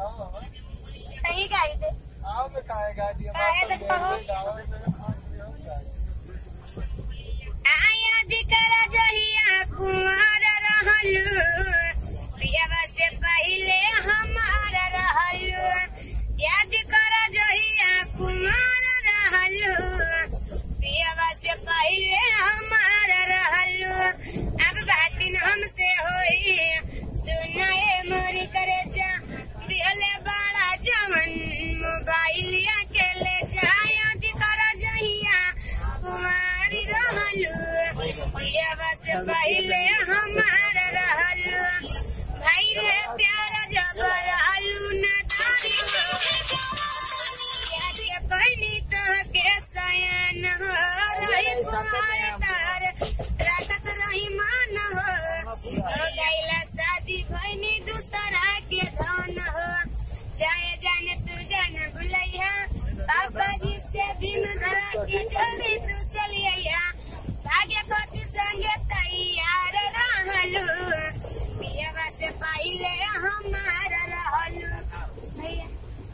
कहीं गाई दे आओ में काहे गा दिया काहे तो कहो। आया दिकरा जहिया कुंवर रहलू पियावा से पहिले हमार रहलू याद कर जहिया कुंवर रहलू पियावा से पहिले हमार रहलू अब बातिन हमसे होई सुनाए मोरी करे जा दिहले बाड़ा जवन मोबाइलिया के ले जाया दिकरा जहिया कुमारी रहलू पियावा से पहिले हमार रहलू भाई रे प्यार जब रहलू न तारी याद कहनी तो के सयन हो रही कुमार तार रखत रही मान हो हो गईला शादी भइनी दूसरा के धन हो जाए जाने तू जान भुलैया बाबा जी से दिन धरा के जल्दी तू चलिया भाग्य कोटि संगे तैयार रहलू पियवा से पहिले हमार रहलू भैया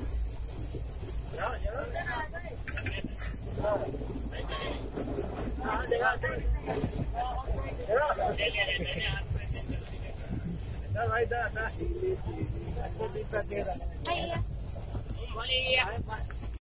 भाई दा दा दिक्कत दे रहा भैया